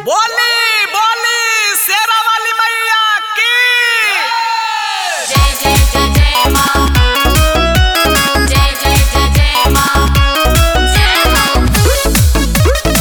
बोली बोली शेरा वाली मैया की जय जय जय जय माँ जय जय जय जय माँ जय माँ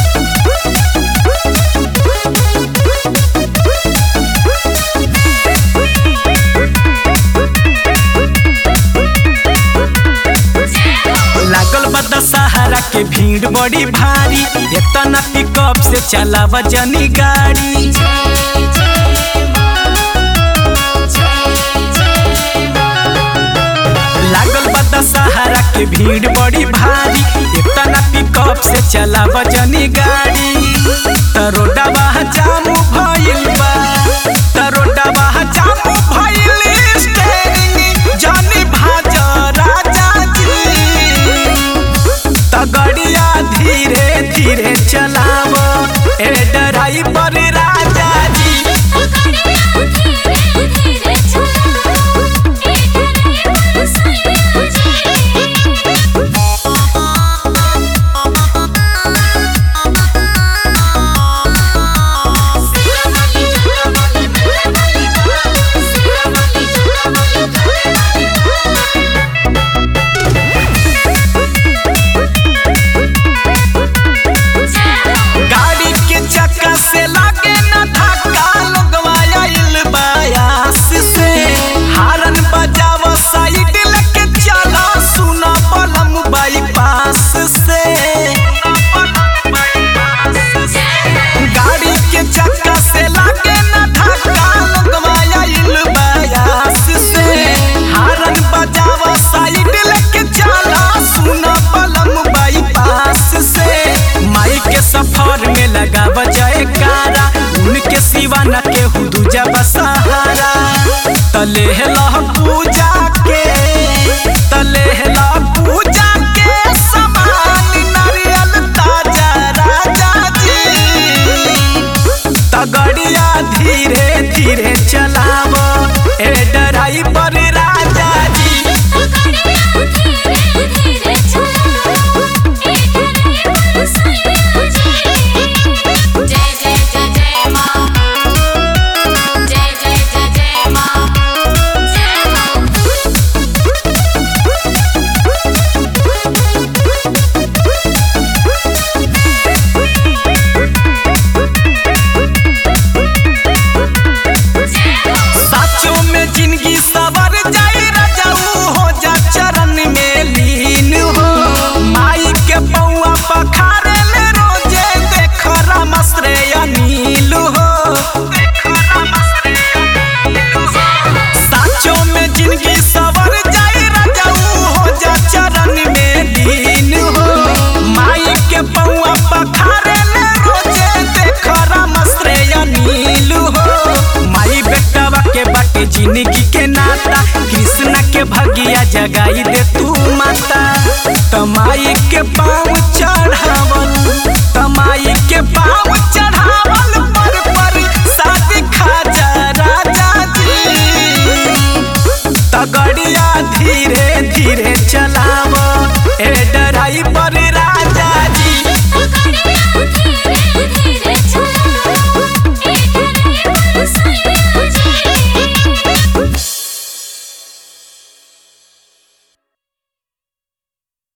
लागल बा दशहरा के भीड़ बड़ी भारी एतना पिकअप से चलाव जनी गाड़ी जय जय माँ जय जय माँ लागल बा दशहरा के भीड़ बड़ी भारी एतना पिकअप से चलाव जनी गाड़ी तरोडवा जामू भइल बा तरोडवा जामू भइल स्टेरिंग जनी भाज राजा जी तगड़िया धीरे धीरे चलाव ए ड्राइवर राजा जी धीरे धीरे चलाओ एक ड्राइवर सैया जी सिरा वाली जोड़ा वाली मेरे वाली माँ सिरा वाली जोड़ा वाली मेरे वाली माँ गाड़ी के चक्का से लागे न धक्का लोगवा आइल बायास से हारन बजाव साइड लेके चला सुना पलम बाईपास से गाड़ी के चक्का से लागे न धक्का लोगवा आइल बायास से हारन बजाव साइड लेके चला सुना पलम बाईपास से माई के सफर में लगाव जयकारा उनके सिवा न केहू दूजा बसहारा तले लह पूजा के तले लह पूजा के समान नारियल ताजा राजा जी तगड़िया धीरे धीरे चलाव ए ड्राइवर राजा जी धीरे धीरे चलाओ एक ड्राइवर सैया जी जय जय जय जय माँ जय जय जय जय माँ जय माँ साचों में जिंदगी सवर जाई रजाऊ हो जा चरण में लीन हो माई के पौआ पखारे ले रोजे देख रामश्रे अनिल हो साचों में जिंदगी सवर जाई रजाऊ हो जा चरण में लीन हो माई के पौआ पखारे ले रोजे देख रामश्रे अनिल हो माई बेटवा के बाटे जिंदगी के नाता कृष्णा के भगिया जगाई दे तू माता तमाई के पाँव चढ़ावल तमाई के पाँव